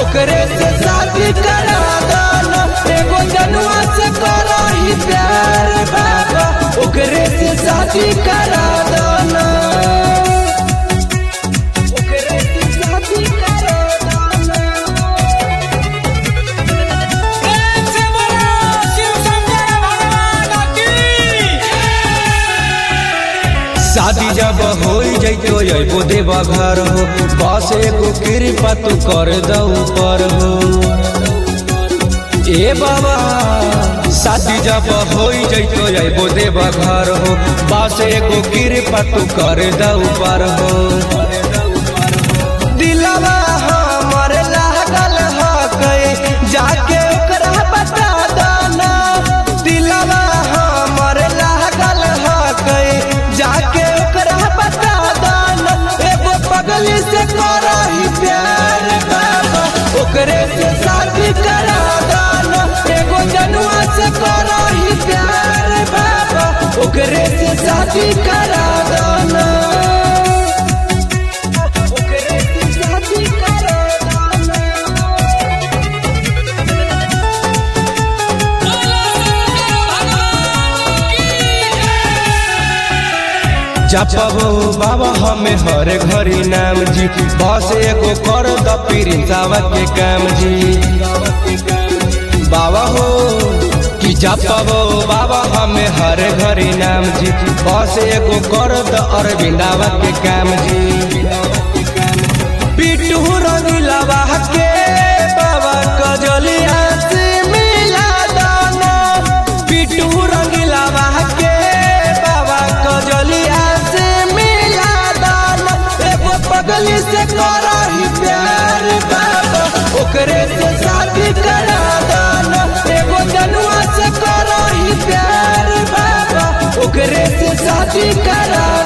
ओकरे से शादी करा दाना एगो जनुआ से करा ही प्यार बाबा ओकरे से शादी करा दाना ओकरे से शादी करा दाना प्रेम से बोलो शिव शंकर भगवान की शादी जब हो जैतो अबो देवा घर हो बस एगो कृपा तू कर दऊ पर हो ए बाबा शादी जब हो जैतो अबो देवा घर हो बस एगो कृपा तू कर दऊ पर हो दिलवा हमर लागल ह गए जाके ओकरा बता दाना दिलवा हमर लागल ह गए जाके ओकरा बता दाना एगो पगली से करही प्यार बाबा ओकरे से शादी करा दाना एगो जनुआ से करही प्यार बाबा ओकरे से शादी करा दाना ओकरे से शादी करा दाना बोलो शंकर भगवान की जपबो बाबा हमें हर घड़ी नाम जी बस एगो कर द पिरिंसावा के काम जी बाबा हो कि जपबो बाबा हमें हर घड़ी नाम जी बस एगो कर द अरविंदावा के काम जी पिटू रंगीलावा के बाबा कजलिया से मिला दाना पिटू रंगीलावा के बाबा कजलिया से मिला दाना एगो पगली से करही प्यार बाबा ओकरे से शादी करा दाना एगो जनुआ से करही प्यार बाबा ओकरे से शादी करा